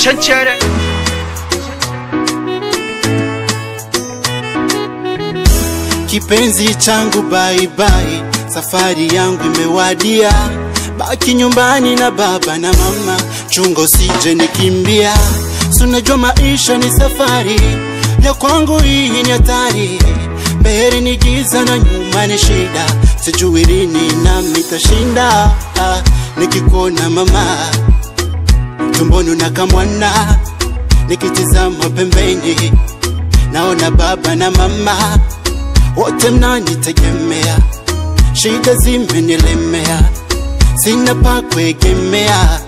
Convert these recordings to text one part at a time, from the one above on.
Chanchere. Kipenzi changu bye bye, safari yangu imewadia. Baki nyumbani na baba na mama, chungo sije nikimbia. Si unajua maisha ni safari, ya kwangu hii ni hatari. Mbele ni giza na nyuma ni shida, sijui lini nami tashinda. Ah, Nikikuona mama tumboni unakamwana, nikitizama pembeni naona baba na mama wote mnanitegemea, shida zimenilemea, sina pa kuegemea.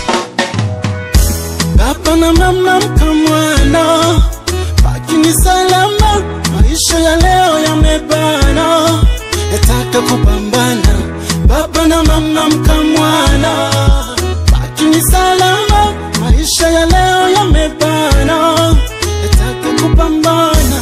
Baba na mama mkamwana, bakini salama, maisha ya leo yamebana, nataka kupambana. Baba na mama mkamwana, bakini salama, maisha ya leo yamebana, nataka kupambana.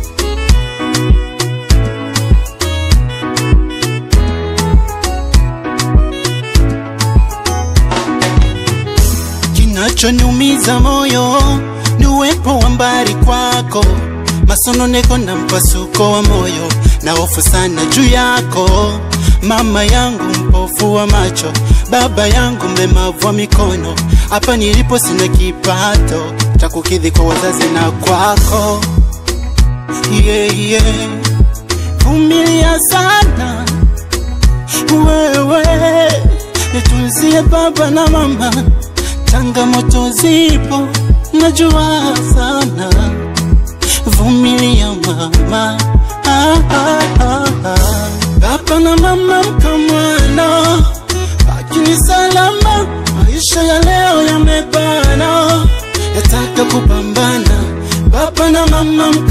Kinachoniumiza moyo ni uwepo wa mbali kwako, masononeko na mpasuko wa moyo, na hofu sana juu yako. Mama yangu mpofu wa macho, baba yangu mlemavu wa mikono, hapa nilipo sina kipato cha kukidhi kwa wazazi na kwako. Yeah, yeah. Vumilia sana wewe, nitunzie baba na mama changamoto zipo, najua sana. Vumilia mama, ah, ah, ah, ah. baba na mama mkamwana, lakini salama. Maisha ya leo yamebana, nataka kupambana. Baba na mama mkamwana